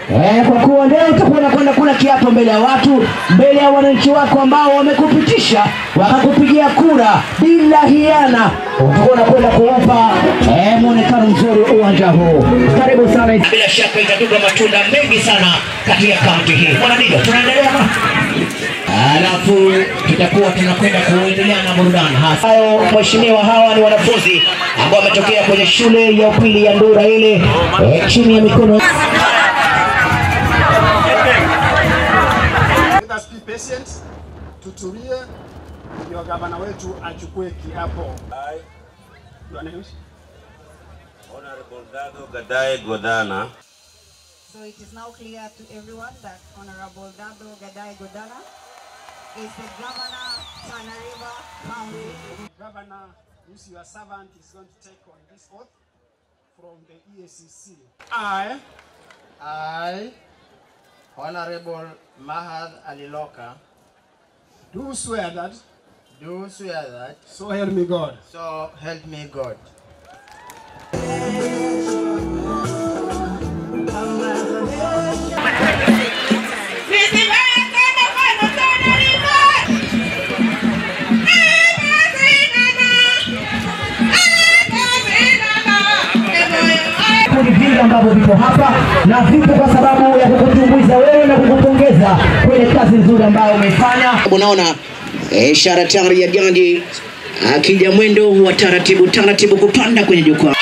Eh, kwa kuwa leo utakuwa unakwenda kula kiapo mbele ya watu, mbele ya wananchi wako ambao wamekupitisha wakakupigia kura bila hiana, utakuwa unakwenda kuupa eh, mwonekano mzuri uwanja huu. Karibu sana. Bila shaka itatupa matunda mengi sana katika kaunti hii. Mwanadiga, tunaendelea na alafu tutakuwa tunakwenda kuendelea na burudani hasa. Hayo mheshimiwa, hawa ni wanafunzi ambao wametokea kwenye shule ya upili ya Ndura ile eh, chini ya mikono Let us be patient, tutulie, ndio gavana wetu achukue kiapo. Bwana Yushi. Honorable Dado Gadae Godana So it is now clear to everyone that Honorable Dado Gadai Godana is the governor, Tana River County. Governor, who's your servant, is going to take on this oath from the EACC. I I, Honorable Mahad Aliloka, do swear that, do swear that, so help me God, so help me God. vikundi vingi ambavyo vipo hapa na vipo kwa sababu ya kukutumbuiza wewe na kukupongeza kwenye kazi nzuri ambayo umeifanya. Unaona eh, ishara tayari ya ganji akija mwendo wa taratibu taratibu kupanda kwenye jukwaa.